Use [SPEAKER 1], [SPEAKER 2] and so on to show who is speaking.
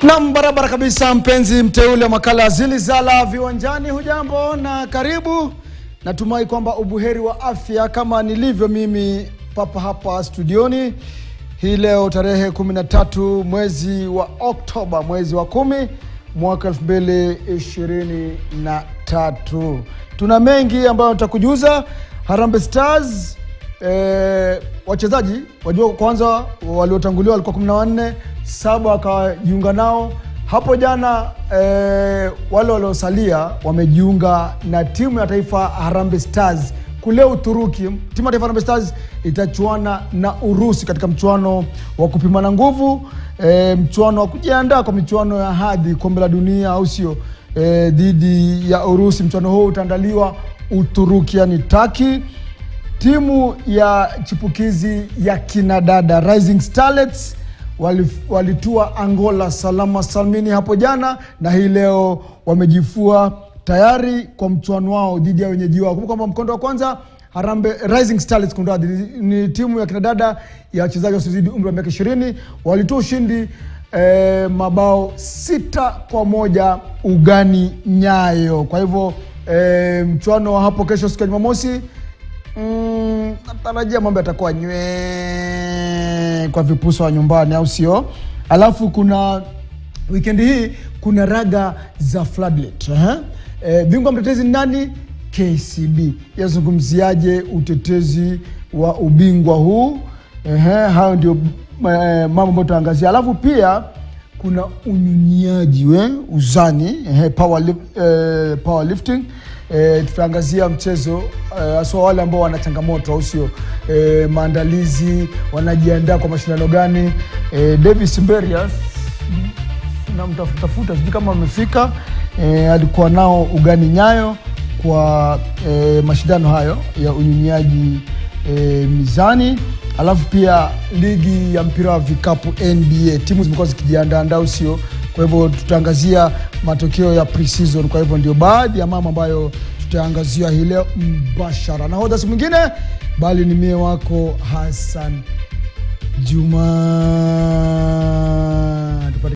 [SPEAKER 1] Nam, barabara kabisa, mpenzi mteule wa makala ya Zilizala viwanjani, hujambo na karibu. Natumai kwamba ubuheri wa afya kama nilivyo mimi papa hapa studioni hii leo tarehe 13 mwezi wa Oktoba, mwezi wa kumi mwaka 2023. Tuna mengi ambayo tutakujuza. Harambee Stars eh, wachezaji wajua, kwanza waliotanguliwa walikuwa 14 saba wakajiunga nao hapo jana. Eh, wale waliosalia wamejiunga na timu ya taifa Harambee Stars kule Uturuki. Timu ya taifa Harambee Stars itachuana na Urusi katika mchuano wa kupimana nguvu, eh, mchuano wa kujiandaa kwa michuano ya hadhi kombe la dunia, au sio? Eh, dhidi ya Urusi. Mchuano huo utaandaliwa Uturuki, yani Taki. Timu ya chipukizi ya kinadada Rising Starlets walitua Angola salama salmini hapo jana, na hii leo wamejifua tayari kwa mchuano wao dhidi ya wenyeji wao. Kumbuka kwamba mkondo wa kwanza Harambe Rising Starlets kunradhi, ni timu ya kinadada ya wachezaji wasiozidi umri wa miaka ishirini walitoa ushindi eh, mabao sita kwa moja ugani Nyayo. Kwa hivyo eh, mchuano wa hapo kesho siku ya Jumamosi Mm, natarajia mambo yatakuwa nywe kwa vipusa wa nyumbani, au sio? Alafu kuna wikendi hii kuna raga za floodlit uh-huh. E, bingwa mtetezi ni nani? KCB yazungumziaje utetezi wa ubingwa huu? Uh-huh. Hayo ndio eh, mambo ambayo tutaangazia, alafu pia kuna unyunyiaji we uzani eh, power, lif- eh, powerlifting eh, tutaangazia mchezo haswa eh, wale ambao wana changamoto au sio eh, maandalizi wanajiandaa kwa mashindano gani eh, Davis Mberias namtafutafuta sijui kama amefika eh, alikuwa nao ugani Nyayo kwa eh, mashindano hayo ya unyunyiaji eh, mizani alafu pia ligi ya mpira wa vikapu NBA timu zimekuwa zikijiandaandaa usio kwa hivyo tutaangazia matokeo ya pre-season kwa hivyo ndio baadhi ya mambo ambayo tutaangazia hii leo mbashara nahodha si mwingine bali ni mie wako Hassan Juma Tupate